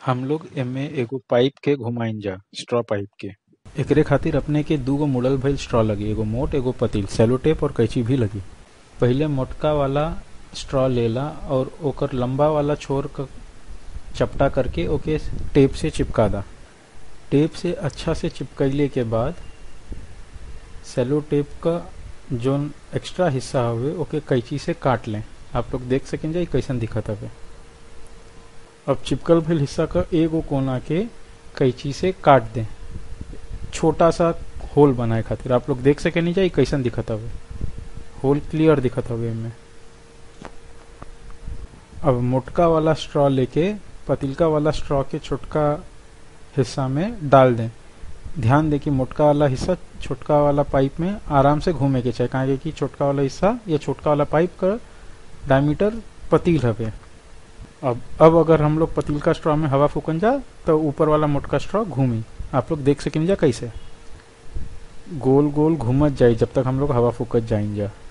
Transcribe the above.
हम लोग एमे एगो पाइप के घुमाइन जा स्ट्रॉ पाइप के एकरे खातिर अपने के दूगो मुड़ल भइल स्ट्रॉ लगी एगो मोट एगो पतील सेलो टेप और कैंची भी लगी पहिले मोटका वाला स्ट्रॉ लेला और ओकर लंबा वाला छोर क चपटा करके ओके टेप से चिपका दा टेप से अच्छा से चिपकैले के बाद सेलो टेप का जोन एक्स्ट्रा हिस्सा हवे ओके कैंची से काट लें आप लोग देख सकें जा कैसन दिखत हवे अब चिपकल भइल हिस्सा का एगो कोना के कैंची से काट दें छोटा सा होल बनाए खातिर आप लोग देख सके नहीं जाए कैसन दिखत हवे होल क्लियर दिखत हवे में अब मोटका वाला स्ट्रॉ लेके पतिलका वाला स्ट्रॉ के छोटका हिस्सा में डाल दें ध्यान दें कि मोटका वाला हिस्सा छोटका वाला पाइप में आराम से घूमे के चाहे काहे कि छोटका वाला हिस्सा या छोटका वाला पाइप का डायमीटर पतील हवे अब अब अगर हम लोग पतील का स्ट्रॉ में हवा फूकन जा तो ऊपर वाला मोटका स्ट्रॉ घूमी आप लोग देख सकें जा कैसे गोल गोल घूमत जाई जब तक हम लोग हवा फूकत जाइन जा